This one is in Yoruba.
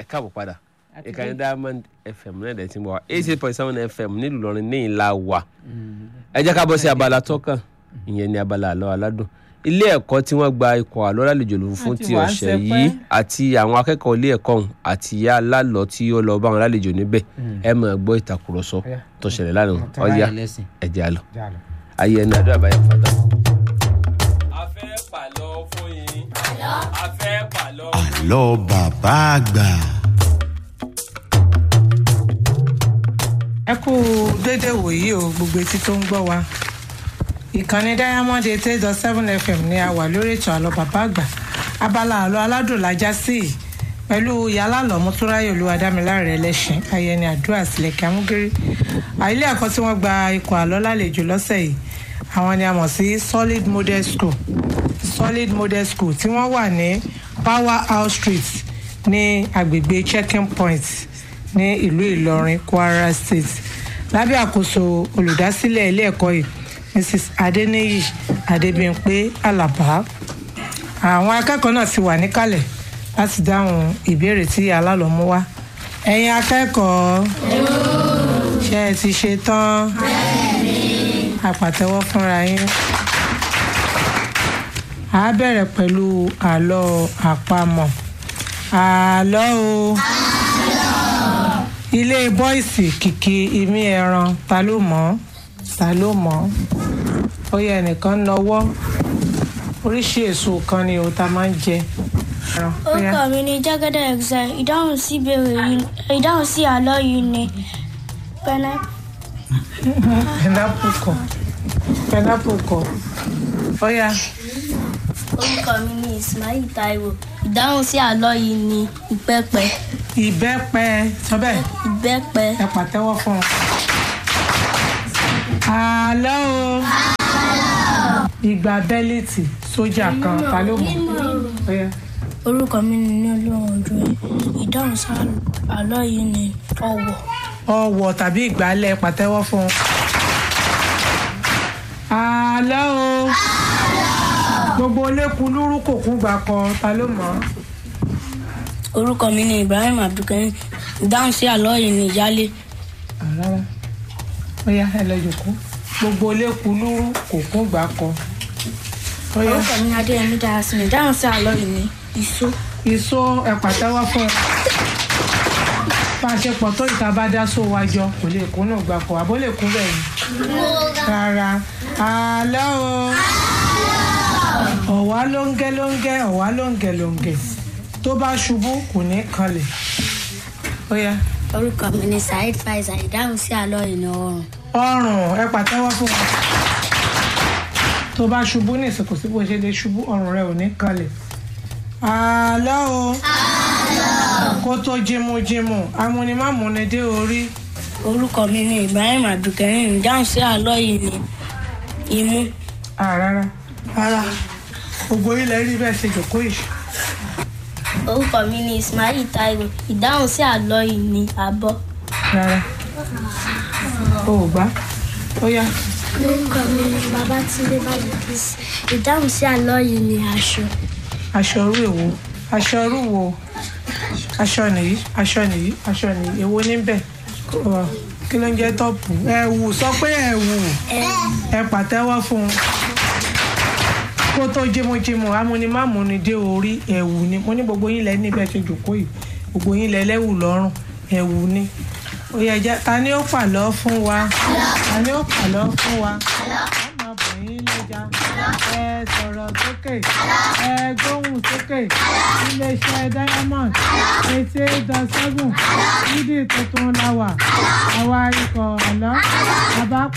ẹ káàbọ̀ padà ìkànnì diamond fm náà dẹ̀ ti ń bọ̀ wá eight eight point seven fm nílùú Ìlọrin ní ìlà wà ẹ jẹ́ ká bọ́ sí abala tọ́kàn ìyẹn ní abala àlọ́ aládùn ilé ẹ̀kọ́ tí wọ́n gba ikọ̀ àlọ́ lálejò lòun fún Àti ti wàá ọ̀sẹ̀ ṣẹpẹ́. yìí àti àwọn akẹ́kọ̀ọ́ ilé ẹ̀kọ́ ọ̀hún àti ìyá alálọ́ tí ó lọ bá wọn lálejò níbẹ̀ ẹ máa gbọ́ ìtàkùrọ̀sọ Ọ̀yá. tó ṣẹlẹ̀ lánàá Tọ́lá ọ̀yá yẹn lẹ́sìn. ẹ jẹ́ àlọ́ Já lọ. ayé ẹni àdúrà báyà fàtà. a fẹ́ pàlọ́ fún yín a fẹ́ pàlọ́ àlọ́ bàbá àgbà. ẹ kú dédé wòyí o gbogbo etí tó ń gbọ́ wa ìkànnì diamond eight eight dot seven fm ni a wà lórí ètò àlọ́ bàbá àgbà abala àlọ́ aládùn lájá sí i pẹ̀lú yálàlọ́ mọ́túráyò olúwadámiláre ẹlẹ́sìn ayẹni àdúrà sílẹ̀kẹ́ amúgírí àìlé ẹ̀kọ́ tí wọ́n gba ikọ̀ àlọ́ lálejò lọ́sẹ̀ yìí àwọn ni a mọ̀ sí solid model school solid model school tí wọ́n wà ní power house street ní agbègbè checking point ní ìlú ìlọrin kwara state lábẹ́ àkóso olùdásílẹ̀ ilé ẹ̀kọ́ yìí mrs adeniyi adebimpe alaba àwọn akẹ́kọ̀ọ́ náà ti wà níkàlẹ̀ láti dáhùn ìbéèrè tí alálọ́ mú wá ẹ̀yin akẹ́kọ̀ọ́ ṣé ẹ ti ṣe tán àpàtẹ́wọ́ fúnra yín a bẹ̀rẹ̀ pẹ̀lú àlọ́ àpamọ̀ àlọ́ o ilé bọ́ìsì kìkì imí ẹran ta ló mọ̀ ọ́ ta ló mọ̀ ọ́ ó yẹ ẹnìkan nọwọ́ oríṣi èso kan ni o ta máa ń jẹ. ẹran, ó yá. orúkọ mi ni jẹ́gẹ́dẹ́ exile ìdáhùn sí ìbéèrè yìí ìdáhùn sí àlọ́ yìí ni pineapple. pineapple kọ pineapple kọ ó yá orúkọ mi ni ismail taiwo ìdáhùn sí àlọ́ yìí ni ìbẹ́pẹ ìbẹ́pẹ sọ bẹ́ẹ̀ ìbẹ́pẹ ẹ pàtẹ́wọ́ fún un. àlọ́ o ìgbà bẹ́líìtì sójà kan ta ló mọ̀ ó yá. orúkọ mi ni ní olóhùn ojú ẹ ìdáhùn sí àlọ́ yìí ni ọ̀wọ̀ ọwọ̀ tàbí ìgbálẹ̀ pàtẹ́wọ́ fún un. àlọ́ o gbogbo olékun lúrú kò kún gbà kan ta ló mọ̀ ọ́. orúkọ mi ni ibrahim abdulkarim ìdáhùn sí àlọ́ yìí ni ìyálé rárá ó yá ẹ lọ jòkó gbogbo olékun lúrú kò kún gbà kan. ó yá orúkọ mi ni adéyẹmí darasimi ìdáhùn sí àlọ́ yìí ni ìṣó ìṣó ẹ pàtẹ́wọ́ fún un. bá a ṣe pọ̀ tó ìta bá dá só wa jọ kò lè kún náà gbà kan àbó lè kún bẹ́ẹ̀ ni. rárá àlọ́ o ọ̀wá lóńgẹ́ lóńgẹ́ ọ̀wá lóńgẹ́ lóńgẹ́ tó bá ṣubú kò ní kanlẹ̀ ó yá orúkọ mi ni saheed faisal ìdáhùn sí àlọ́ yìí ni ọrùn ọrùn ẹ pàtẹ́wọ́ fún wọn tó bá ṣubú ní ìsìnkú sí bó ṣe lè ṣubú ọrùn rẹ ò ní kanlẹ̀ àlọ́ o kó tó jimujimu amúnimámúni dé orí orúkọ mi ni ibrahim abdulkarim ìdáhùn sí àlọ́ yìí ni imú àrárá rárá gbogbo ilẹ̀ rí bẹ́ẹ̀ ṣe jòkó yìí orúkọ mi ni ismail taiwo ìdáhùn sí àlọ́ yìí ni abọ́ rárá o ò gbá ó yá orúkọ mi ni babatunde bajibisi ìdáhùn sí àlọ́ yìí ni aṣọ aṣọ orú èwo aṣọ orú wo aṣọ nìyí aṣọ nìyí aṣọ nìyí èwo níbẹ̀ Ọ, kí ló ń jẹ́ tọ́pù ẹ̀wù sọ pé ẹ̀wù ẹ pàtẹ́wọ́ fún un kó tó jímújímú amúnimámúni dé orí ẹ̀wù ni mo ní gbogbo yín lẹ níbẹ̀ ṣe jòkó yìí gbogbo yín lẹ lẹ́wù lọ́rùn ẹ̀wù ni ó yẹ jẹ́ ta ni ó pàlọ́ fún wa ta ni ó pàlọ́ fún wa ọmọ bọ̀yìn lẹ́jà ẹ sọ̀rọ̀ sókè ẹ gbóhùn sókè iléeṣẹ́ diamond eighty eight dot seven nídìí tuntun la wà àwa ikọ̀ àlọ́ àbá